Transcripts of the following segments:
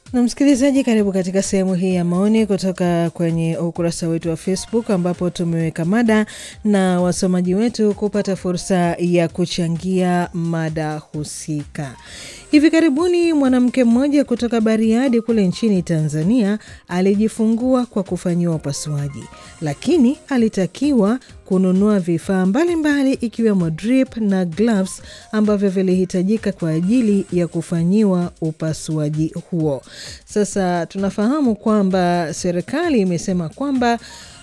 Na msikilizaji, karibu katika sehemu hii ya maoni kutoka kwenye ukurasa wetu wa Facebook ambapo tumeweka mada na wasomaji wetu kupata fursa ya kuchangia mada husika. Hivi karibuni mwanamke mmoja kutoka Bariadi kule nchini Tanzania alijifungua kwa kufanyiwa upasuaji, lakini alitakiwa kununua vifaa mbalimbali ikiwemo drip na gloves ambavyo vilihitajika kwa ajili ya kufanyiwa upasuaji huo. Sasa tunafahamu kwamba serikali imesema kwamba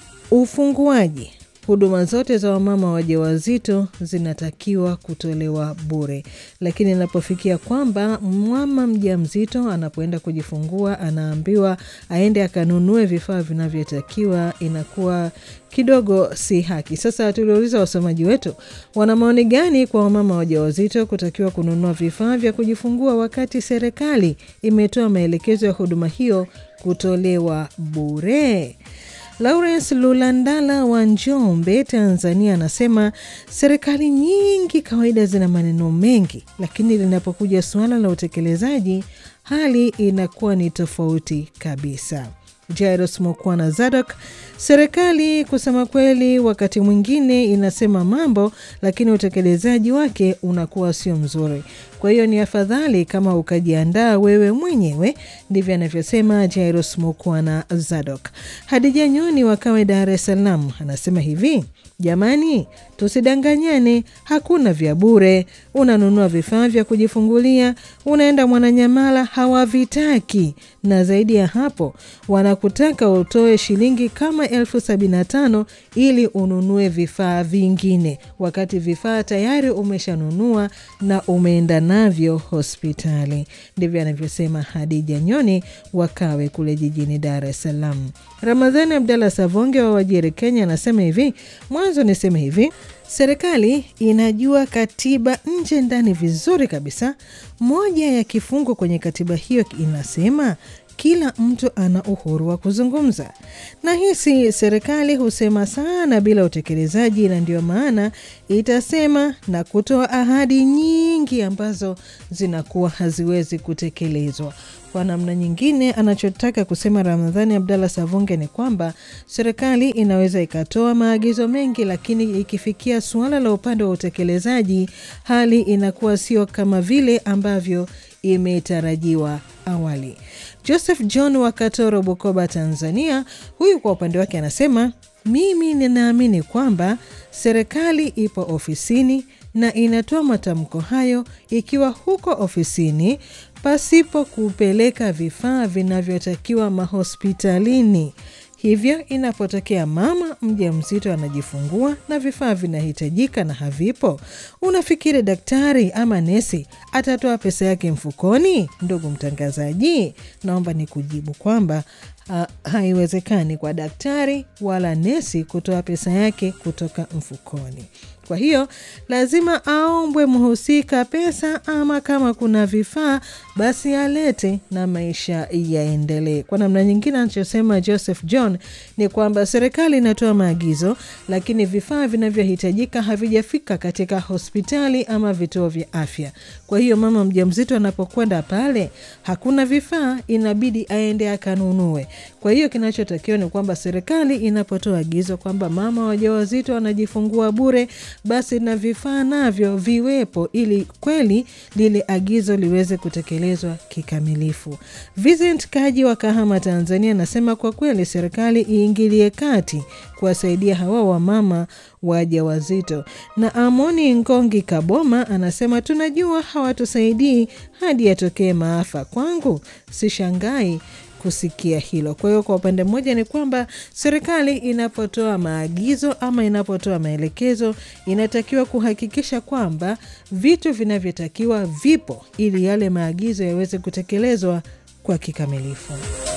ufunguaji huduma zote za wamama wajawazito zinatakiwa kutolewa bure, lakini inapofikia kwamba mama mjamzito anapoenda kujifungua anaambiwa aende akanunue vifaa vinavyotakiwa, inakuwa kidogo si haki. Sasa tuliuliza wasomaji wetu wana maoni gani kwa wamama wajawazito kutakiwa kununua vifaa vya kujifungua wakati serikali imetoa maelekezo ya huduma hiyo kutolewa bure. Lawrence Lulandala wa Njombe, Tanzania, anasema serikali nyingi kawaida zina maneno mengi, lakini linapokuja suala la utekelezaji hali inakuwa ni tofauti kabisa. Jairos Mokwana Zadok, serikali kusema kweli, wakati mwingine inasema mambo, lakini utekelezaji wake unakuwa sio mzuri. Kwa hiyo ni afadhali kama ukajiandaa wewe mwenyewe, ndivyo anavyosema Jairos Mokwana Zadok. Hadija Nyoni wa Kawe, Dar es Salaam, anasema hivi: Jamani, tusidanganyane, hakuna vya bure. Unanunua vifaa vya kujifungulia, unaenda Mwananyamala, hawavitaki na zaidi ya hapo wanakutaka utoe shilingi kama elfu sabini na tano ili ununue vifaa vingine, wakati vifaa tayari umeshanunua na umeenda navyo hospitali. Ndivyo anavyosema Hadija Nyoni wakawe kule jijini Dar es Salaam. Ramadhani Abdallah Savonge wa Wajiri, Kenya, anasema hivi: mwanzo niseme hivi Serikali inajua katiba nje ndani vizuri kabisa. Moja ya kifungu kwenye katiba hiyo inasema kila mtu ana uhuru wa kuzungumza. Na hisi serikali husema sana bila utekelezaji, na ndio maana itasema na kutoa ahadi nyingi ambazo zinakuwa haziwezi kutekelezwa. Kwa namna nyingine, anachotaka kusema Ramadhani Abdallah Savunge ni kwamba serikali inaweza ikatoa maagizo mengi, lakini ikifikia suala la upande wa utekelezaji, hali inakuwa sio kama vile ambavyo imetarajiwa awali. Joseph John wa Katoro, Bukoba, Tanzania, huyu kwa upande wake anasema mimi ninaamini kwamba serikali ipo ofisini na inatoa matamko hayo ikiwa huko ofisini pasipo kupeleka vifaa vinavyotakiwa mahospitalini. Hivyo inapotokea mama mjamzito anajifungua na vifaa vinahitajika na havipo, unafikiri daktari ama nesi atatoa pesa yake mfukoni? Ndugu mtangazaji, naomba ni kujibu kwamba uh, haiwezekani kwa daktari wala nesi kutoa pesa yake kutoka mfukoni. Kwa hiyo lazima aombwe mhusika pesa, ama kama kuna vifaa basi alete na maisha yaendelee. Kwa namna nyingine, anachosema Joseph John ni kwamba serikali inatoa maagizo, lakini vifaa vinavyohitajika havijafika katika hospitali ama vituo vya afya. Kwa hiyo mama mjamzito anapokwenda pale, hakuna vifaa, inabidi aende akanunue. Kwa hiyo kinachotakiwa ni kwamba serikali inapotoa agizo kwamba mama wajawazito wanajifungua bure basi na vifaa navyo viwepo ili kweli lile agizo liweze kutekelezwa kikamilifu. Vincent Kaji wa Kahama, Tanzania, anasema kwa kweli serikali iingilie kati kuwasaidia hawa wamama wajawazito. Na Amoni Ngongi Kaboma anasema tunajua hawatusaidii hadi yatokee maafa. Kwangu sishangai kusikia hilo. Kwa hiyo kwa upande mmoja ni kwamba serikali inapotoa maagizo ama inapotoa maelekezo inatakiwa kuhakikisha kwamba vitu vinavyotakiwa vipo ili yale maagizo yaweze kutekelezwa kwa kikamilifu.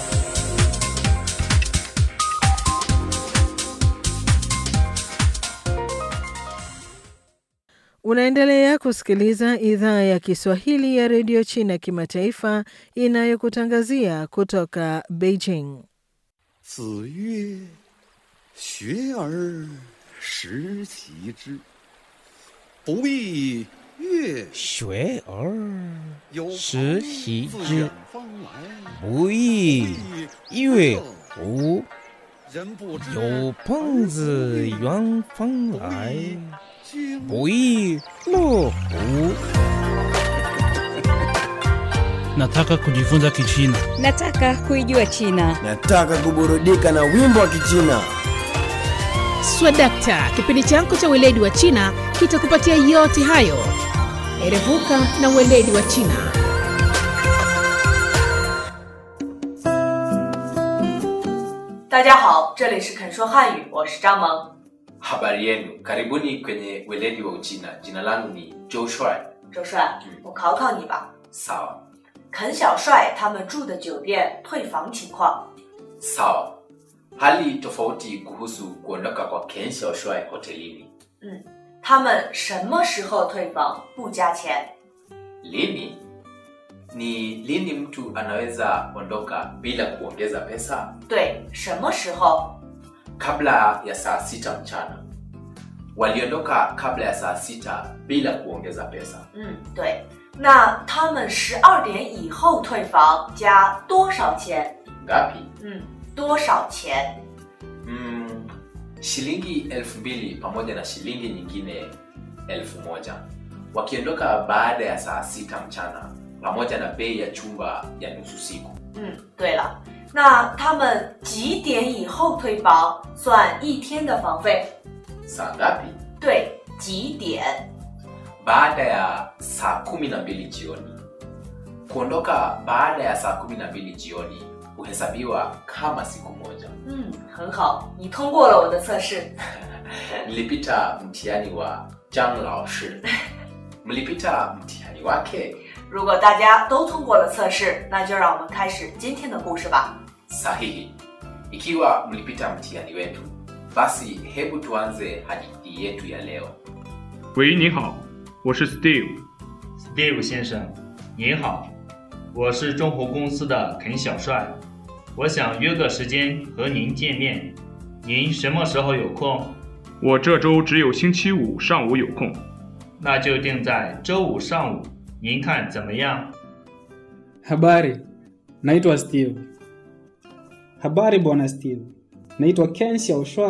Unaendelea kusikiliza idhaa ya Kiswahili ya redio China kimataifa inayokutangazia kutoka Beijing. 子曰：“学而时齐之，不亦月学而有朋时习之自远方来， 不亦乐乎？ 人不知有朋自远方来， 经不亦乐乎？ Nataka kujifunza Kichina. Nataka kuijua China. Nataka kuburudika na wimbo wa Kichina. Swadakta, kipindi chako cha weledi wa China kitakupatia yote hayo. Erevuka na weledi wa China. “大家好，这里是肯说汉语，我是张萌。 Habari yenu, karibuni kwenye weledi wa Uchina. Jina langu ni Joe Shuai. 周帅，我考考你吧。 Sawa 肯小帅他们住的酒店退房情况， sawa. Hali tofauti kuhusu kuondoka kwa Ken Xiaoshuai hotelini. 他们什么时候退房不加钱？ Lini? Ni lini mtu anaweza ondoka bila kuongeza pesa? 对，什么时候？ Kabla ya saa sita mchana. Waliondoka kabla ya saa sita bila kuongeza pesa. 嗯，对。那他们十二点以后退房加多少钱？ Ngapi? 嗯，多少钱？ Mm, shilingi elfu mbili pamoja na shilingi nyingine elfu moja wakiondoka baada ya saa sita mchana pamoja na bei ya chumba ya nusu siku 嗯，对了，那他们几点以后退房算一天的房费？ saa ngapi 对，几点？ baada ya saa kumi na mbili jioni kuondoka baada ya saa kumi na mbili jioni huhesabiwa kama siku moja 嗯，很好，你通过了我的测试。 nilipita mtihani wa jang lao shi mlipita mtihani wake 如果大家都通过了测试，那就让我们开始今天的故事吧。 sahihi ikiwa mlipita mtihani wetu basi hebu tuanze hadithi yetu ya leo 喂，你好，我是 Steve。 Steve 先生，您好，我是中湖公司的肯小帅，我想约个时间和您见面，您什么时候有空？ 我这周只有星期五上午有空。 那就定在周五上午，您看怎么样？ Habari, naitwa Steve. Habari bwana Steve, naitwa Ken Xiaoshuai